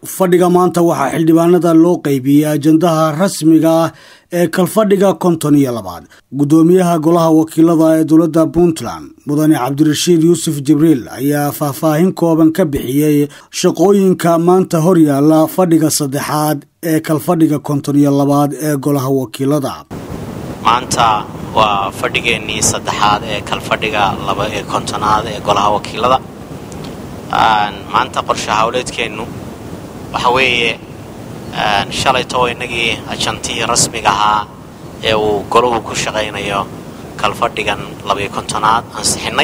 fadhiga maanta waxaa xildhibaanada loo qaybiyey ajandaha rasmiga ah ee kalfadhiga konton iyo labaad guddoomiyaha golaha wakiilada ee dowladda puntland mudane cabdirashiid yuusuf jibriil ayaa faahfaahin kooban ka bixiyey shaqooyinka maanta horyaala fadhiga saddexaad ee kalfadhiga konton iyo labaad ee golaha wakiilada maanta waa fadhigeennii saddexaad ee kalfadhiga laba ee kontonaad ee golaha wakiilada maanta qorshe howleedkeennu waxa weeye shalayto innagii ajantihii rasmiga ahaa ee uu golahu ku shaqaynayo kalfadhigan labaiyo kontonaad ansixinnay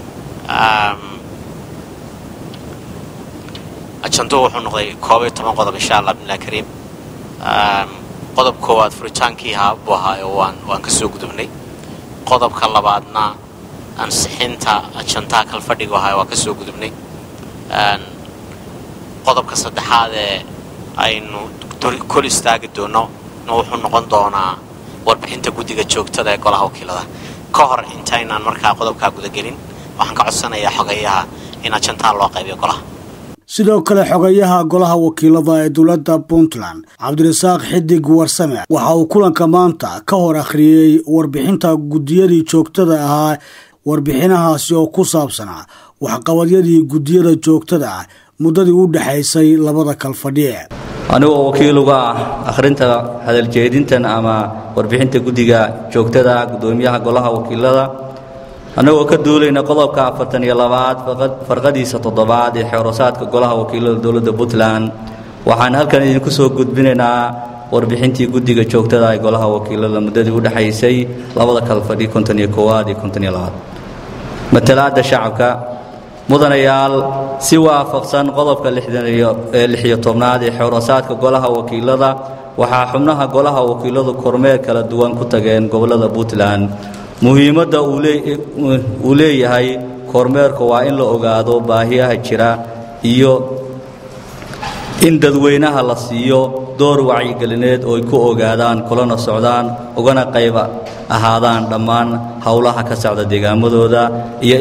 ajanduhu wuxuu noqday koob iyo toban qodob insha allah bimilah kariim qodob koowaad furitaankii ahaa buu ahaa oo waan waan ka soo gudubnay qodobka labaadna ansixinta ajandaha kalfadhigu ahaa waan ka soo gudubnay qodobka saddexaad ee aynu kol istaagi doono na wuxuu noqon doonaa warbixinta guddiga joogtada ee golaha wakiilada ka hor intaynaan markaa qodobkaa gudagelin waxaan ka codsanayaa xogeeyaha in ajandaha loo qaybiyo golaha sidoo kale xogayaha golaha wakiilada ee dowladda puntland cabdirasaaq xidig warsame waxa uu kulanka maanta ka hor akhriyey warbixinta guddiyadii joogtada ahaa warbixinahaasi oo ku saabsanaa waxqabadyadii guddiyada joogtada ah muddadii u dhexaysay labada kalfadhiye anigoo wakiil uga ah akhrinta hadaljeedintan ama warbixinta guddiga joogtada guddoomiyaha golaha wakiilada annagoo ka duulayna qodobka afartan iyo labaad farqadiisa toddobaad ee xeerosaadka golaha wakiilada dowladda puntland waxaan halkan idinku soo gudbinaynaa warbixintii guddiga joogtada ee golaha wakiilada muddadii u dhexaysay labada kalfadhi konton iyo koowaad iyo konton iyo labaad matalaadda shacabka mudanayaal si waafaqsan qodobka lixiyo tobnaad ee xeerosaadka golaha wakiilada waxaa xubnaha golaha wakiiladu kormeer kala duwan ku tageen gobollada puntland muhiimadda uu leeyahay kormeerku waa in la ogaado baahiyaha jira iyo in dadweynaha la siiyo door wacyigelineed oo ay ku ogaadaan kulana socdaan ugana qayb ahaadaan dhammaan howlaha ka socda deegaamadooda iyo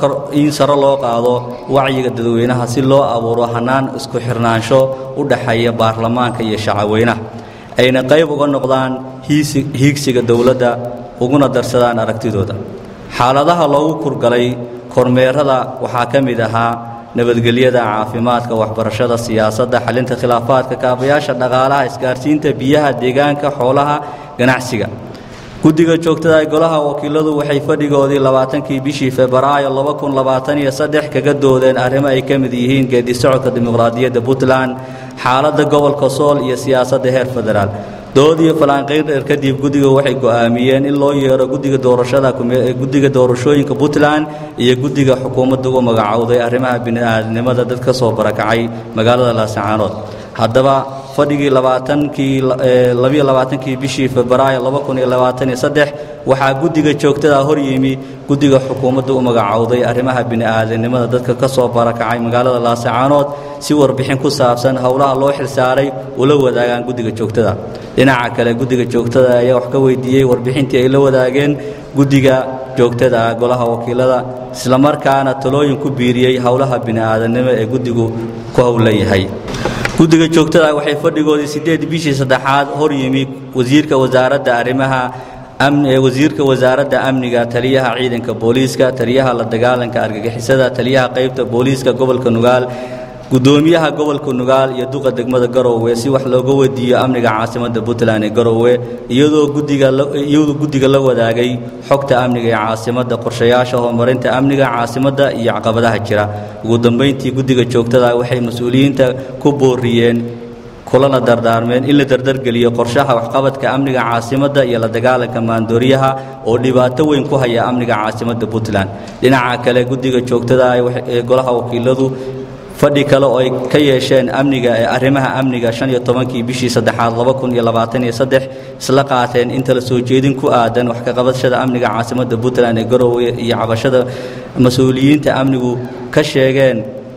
in saro loo qaado wacyiga dadweynaha si loo abuuro hannaan isku xirnaansho u dhaxeeya baarlamaanka iyo shacabweynaha ayna qayb uga noqdaan hiigsiga dowladda uguna darsadaan aragtidooda xaaladaha loogu kurgalay kormeerada waxaa ka mid ahaa nabadgelyada caafimaadka waxbarashada siyaasadda xalinta khilaafaadka kaabayaasha dhaqaalaha isgaarsiinta biyaha deegaanka xoolaha ganacsiga guddiga joogtada ee golaha wakiiladu waxay fadhigoodii labaatankii bishii febraayo laba kun labaataniyo saddex kaga doodeen arrimo ay ka mid yihiin geedi socodka dimuqraadiyadda puntland xaaladda gobolka sool iyo siyaasadda heer federaal dood iyo falanqayn dheer kadib guddiga waxay go'aamiyeen in loo yeero guddiga doorashada guddiga doorashooyinka puntland iyo guddiga xukuumadda u magacowday arrimaha bini'aadnimada dad ka soo barakacay magaalada laasacaanood haddaba fadhigii labaatankii labiyo labaatankii bishii febraayo laba kun iyo labaatan iyo saddex waxaa guddiga joogtada hor yimi guddiga xukuumadda u magacowday arrimaha bini'aadanimada dadka ka soo barakacay magaalada laasacaanood si warbixin ku saabsan howlaha loo xilsaaray ula wadaagaan guddiga joogtada dhinaca kale guddiga joogtada ayaa wax ka weydiiyey warbixintii ay la wadaageen guddiga joogtada golaha wakiilada islamarkaana talooyin ku biiriyey howlaha bini'aadanimo ee guddigu ku howlan yahay guddiga joogtada waxay fadhigoodii siddeed bishii saddexaad hor yimi wasiirka wasaaradda arrimaha wasiirka wasaaradda amniga taliyaha ciidanka booliiska taliyaha la dagaalanka argagixisada taliyaha qaybta booliiska gobolka nugaal guddoomiyaha gobolka nugaal iyo duqa degmada garowe si wax looga weydiiyo amniga caasimadda puntland ee garowe iyadoo guddigaiyadoo guddiga la wadaagay xogta amniga ee caasimadda qorshayaasha horumarinta amniga caasimadda iyo caqabadaha jira ugu dambayntii guddiga joogtada waxay mas-uuliyiinta ku booriyeen kulana dardaarmeen in la dardargeliyo qorshaha waxqabadka amniga caasimadda iyo la dagaalanka maandooriyaha oo dhibaato weyn ku haya amniga caasimadda puntland dhinaca kale guddiga joogtada ee golaha wakiiladu fadhi kale oo ay ka yeesheen amniga ee arrimaha amniga shan iyo tobankii bishii saddexaad laba kun iyo labaatan iyo saddex isla qaateen inta la soo jeedin ku aadan wax ka qabashada amniga caasimadda puntland ee garowe iyo cabashada mas-uuliyiinta amnigu ka sheegeen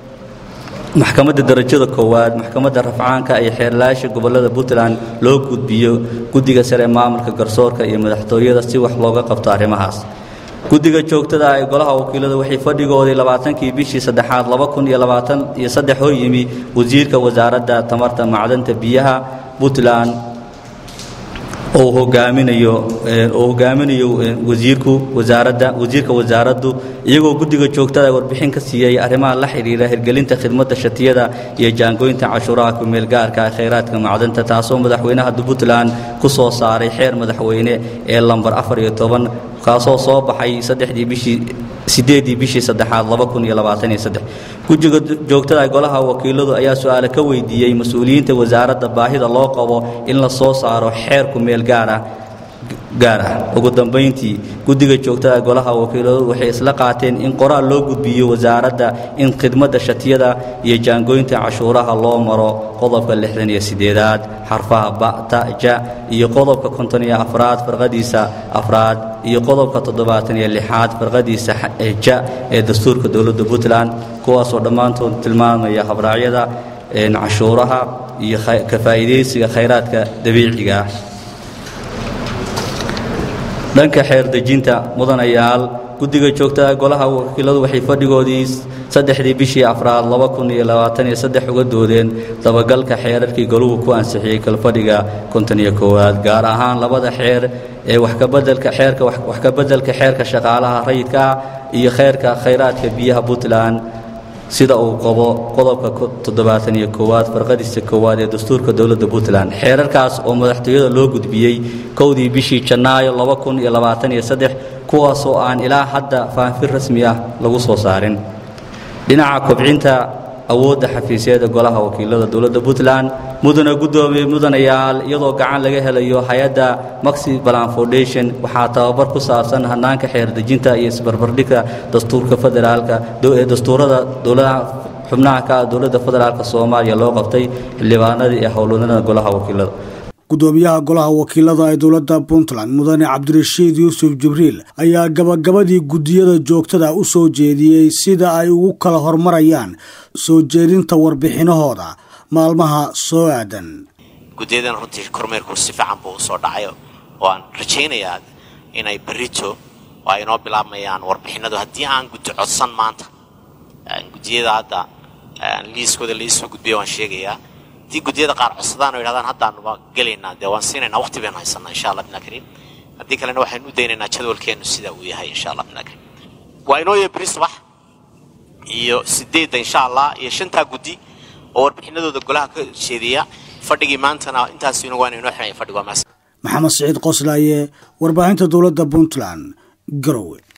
maxkamadda darajada koowaad maxkamadda rafcaanka iyo xeerlaasha gobollada puntland loo gudbiyo guddiga sare maamulka garsoorka iyo madaxtooyada si wax looga qabto arrimahaas guddiga joogtada ee golaha wakiilada waxay fadhigoodii labaatankii bishii saddexaad laba kun iyo labaatan iyo saddex hor yimi wasiirka wasaaradda tamarta macdanta biyaha puntland oo hogaaminayo oo hogaaminayo wasiirku wasaaradda wasiirka wasaaraddu iyagoo guddiga joogtada warbixin ka siiyey arrimaha la xidhiira hirgelinta khidmadda shatiyada iyo jaangooynta cashuuraha kumeel gaarka ee khayraadka macdanta taasoo madaxweynaha puntland ku soo saaray xeer madaxweyne ee lambar afar iyo toban kaasoo soo baxay saddexdii bishii sideedii bishii saddexaad laba kun iyo labaatan iyo saddex guddiga joogtada golaha wakiiladu ayaa su-aale ka weydiiyey mas-uuliyiinta wasaaradda baahida loo qabo in la soo saaro xeer kumeel gaara gaar ah ugu dambayntii guddiga joogtada golaha wakiiladu waxay isla qaateen in qoraal loo gudbiyo wasaaradda in khidmadda shatiyada iyo jaangooynta cashuuraha loo maro qodobka lixdan iyo sideedaad xarfaha bata ja iyo qodobka konton iyo afraad farqadiisa afraad iyo qodobka toddobaatan iyo lixaad farqadiisa ja ee dastuurka dowladda puntland kuwaasoo dhammaantood tilmaamaya habraacyada cashuuraha iyo ka faa'iidaysiga khayraadka dabiiciga ah dhanka xeer dejinta mudanayaal guddiga joogtada golaha wakiiladu waxay fadhigoodii saddexdii bishii afraad laba kun iyo labaatan iyo saddex uga doodeen dabagalka xeerarkii goluhu ku ansixiyey kalfadhiga konton iyo koowaad gaar ahaan labada xeer ee waxkabedelka xeerka wax ka beddelka xeerka shaqaalaha rayidka ah iyo xeerka khayraadka biyaha puntland sida uu qabo qodobka toddobaatan iyo koowaad farqadiisa koowaad ee dastuurka dowladda puntland xeerarkaas oo madaxtooyada loo gudbiyey kowdii bishii janaayo laba kun iyo labaatan iyo saddex kuwaasoo aan ilaa hadda faanfin rasmi ah lagu soo saarin dhinaca kobcinta awoodda xafiisyada golaha wakiilada dowladda puntland mudana guddoomiye mudanayaal iyadoo gacan laga helayo hay-adda maxi balan foundation waxaa tababar ku saabsan hanaanka xeerdejinta iyo isbarbardhigka dastuurka federaalka ee dastuurada dowladaha xubnaha ka ah dowladda federaalka soomaaliya loo qabtay xildhibaanadii ee howlwadnada golaha wakiilada gudoomiyaha golaha wakiilada ee dowladda puntland mudane cabdirashiid yuusuf jibriil ayaa gabagabadii guddiyada joogtada u soo jeediyey sida ay ugu kala hormarayaan soo jeedinta warbixinahooda maalmaha soo aadan guddiyadan runtii kormeerku si fiican buu usoo dhacay oo aan rajaynayaa inay berito oo ay inoo bilaabmayaan warbixinadu haddii aan guddi codsan maanta guddiyada hadda liiskooda laisoo gudbiya waan sheegayaa haddii guddiyada qaar codsadaan oo yidhahdaan haddaanuba gelaynaa dee waan siinaynaa waqti baynu haysanaa insha allah bina kariim haddii kalena waxaynu u daynaynaa jadwalkeennu sida uu yahay insha allah bina kariim waa inoo yahay beri subax iyo sideedda insha allah iyo shantaa guddi oo warbixinadooda golaha ka jeediya fadhigii maantana intaas inagu waana inoo xidhanya fadhigu waa maas maxamed siciid qoslaaye warbaahinta dowladda puntland garowe